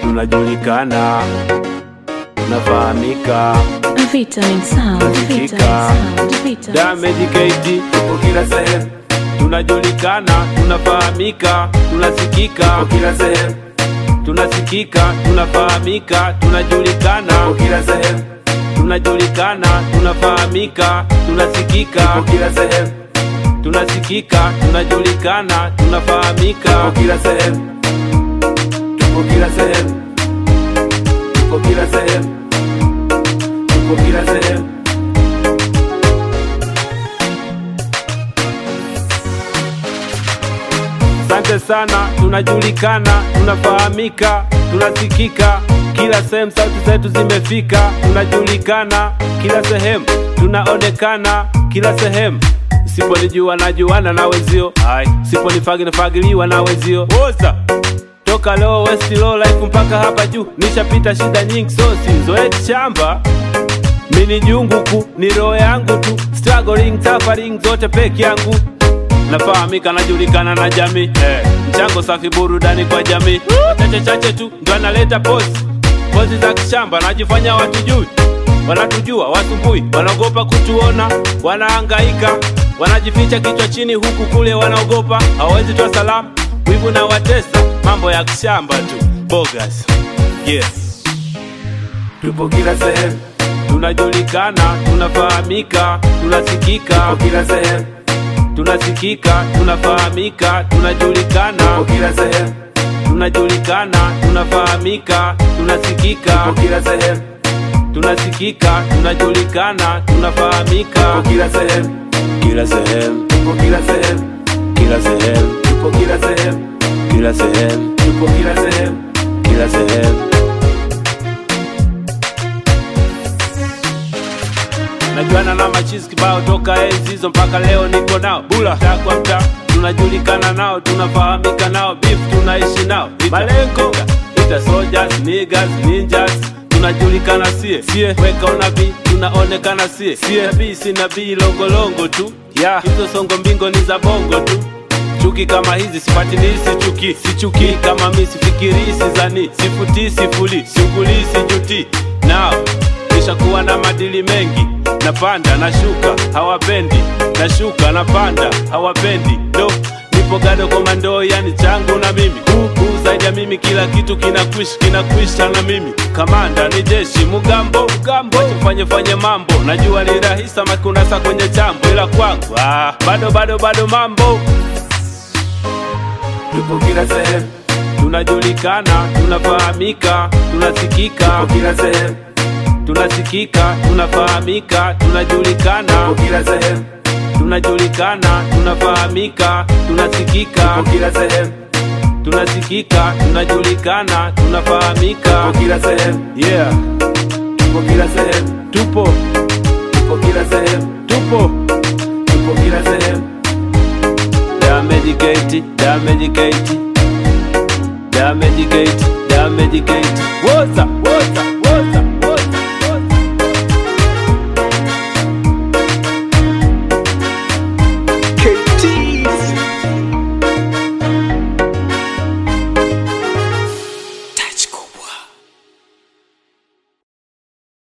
tunajulikana, tunafahamika. Vitamin Sound, Vitamin Tunasikika. Sound, Vitamin Damage KT tupo kila sehemu, tunajulikana, tunafahamika, tunasikika tupo kila sehemu, tunasikika, tunafahamika, tunajulikana tupo kila sehemu, tunajulikana, tunafahamika, tunasikika tupo kila sehemu, tunasikika, tunajulikana, tunafahamika tupo kila sehemu, tupo kila sehemu, tupo kila sehemu, tupo kila sehemu. Asante sana, tunajulikana, tunafahamika, tunasikika kila sehemu, sauti zetu zimefika, tunajulikana kila sehemu, tunaonekana kila sehemu. Usiponijua najuana na wenzio, ai, usiponifagi nafagiliwa na wenzio. Woza toka low west low life mpaka hapa juu, nishapita shida nyingi, so sizoe shamba mini junguku ni roho yangu tu, struggling suffering zote peke yangu nafahamika najulikana na jamii eh, mchango safi burudani kwa jamii chache chache tu ndo analeta pozi pozi za kishamba najifanya watujui wanatujua wasumbui wanaogopa kutuona wanahangaika wanajificha kichwa chini huku kule wanaogopa hawawezi toa salamu wivu na watesa mambo ya kishamba tu bogas yes tupo kila sehemu tunajulikana tunafahamika tunasikika tupo kila sehemu tunasikika tunafahamika tunajulikana tupo kila sehemu tunajulikana tunafahamika tunasikika tupo kila sehemu tunasikika tunajulikana tunafahamika tupo kila sehemu kila sehemu tupo kila sehemu kila sehemu tupo kila sehemu kila sehemu tupo kila sehemu kila sehemu najuana na machizi kibao toka enzi hizo mpaka leo niko nao bula mtaa kwa mtaa tunajulikana nao tunafahamika nao beef tunaishi nao malengo ita soldiers niggas ninjas tunajulikana sie sie weka unabii tunaonekana sie sie nabii si nabii longolongo tu ya yeah. hizo songo mbingo ni za bongo tu chuki kama hizi sipatilii sichuki sichuki kama mi sifikirii sizani sifutii sifuli siugulii sijuti nao nishakuwa na madili mengi napanda nashuka hawapendi nashuka napanda hawapendi no nipo gado komando yani changu na mimi huku zaidi ya mimi kila kitu kinakwish kinakwisha na mimi kamanda ni jeshi mugambo mugambo tufanye fanye mambo najua ni rahisi ama kunasa kwenye chambo ila kwangu ah, bado bado bado mambo tupo kila sehemu tunajulikana tunafahamika tunasikika tupo kila sehemu tunasikika tunafahamika tunajulikana tupo kila sehemu tunajulikana tunafahamika tunasikika tupo kila sehemu tunasikika tunajulikana tunafahamika tupo kila sehemu yeah tupo kila sehemu tupo tupo kila sehemu tupo tupo kila sehemu damage gate damage gate damage gate damage gate woza woza